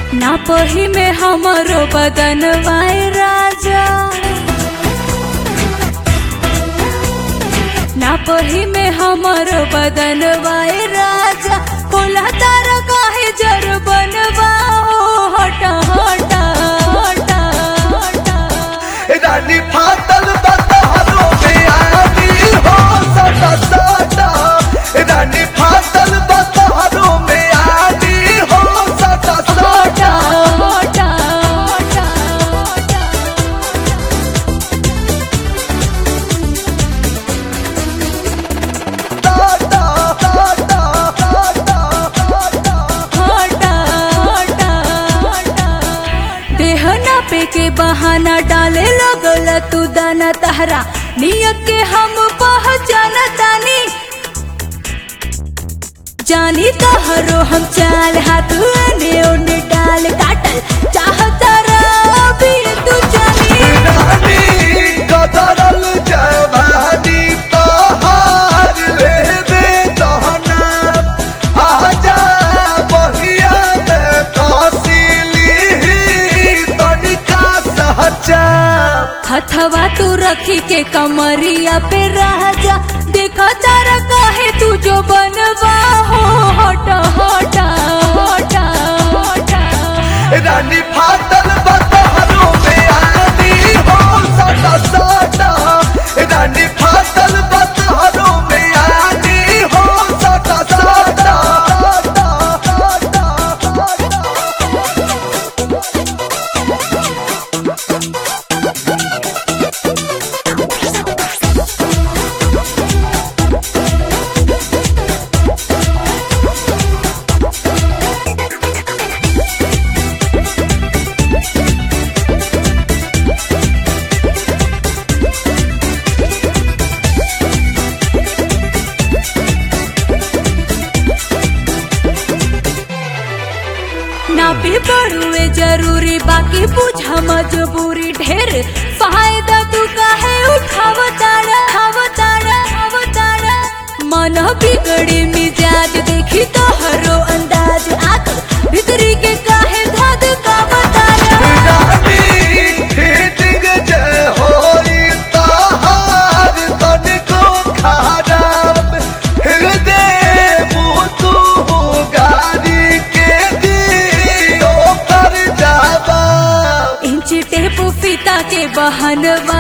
ना पही में हमरो बदन वाए राजा ना पही में हमरो बदन वाए राजा बोला तारा काहे जर बनवा हो हटा हटा हटा हटा रानी फाटल बतहरो में आनी हो सटा सटा रानी फाटल बतहरो में आनी हो सटा सटा हटा हटा हटा टाटा टाटा टाटा टाटा हटा हटा हटा देह नापे के बहाना डाले लगल तू दाना तहरा नियत के हम पहचान तानी जानी तहरो हम चाल हाथ ने ओने डाल काटल चाहता अभी तू जानी रानी कदरल जवानी तोहार लेबे तहना आजा बहिया में तहसीली तनिका सहचा हथवा तू रखी के कमरिया पे राजा देखा तारा काहे तू जो बनवा हो हटा हटा हटा हटा रानी फाटल बतहरो में आनी हो सटा सटा रानी फाटल बतहरो में आनी हो सटा सटा सटा सटा ना भी पड़ुए जरूरी बाकी पूछा मजबूरी ढेर फायदा तू काहे उठाव तारा खाव तारा खाव तारा मन बिगड़ी मिजाज देखी तो हरो अंदाज आग भीतरी के काहे धाद का बतारा रानी हिटिंग जय होई तहार तनिको खराब हृदय मुतु गाड़ी के दियो कर जाबा इंच टेप फीता के बहनवा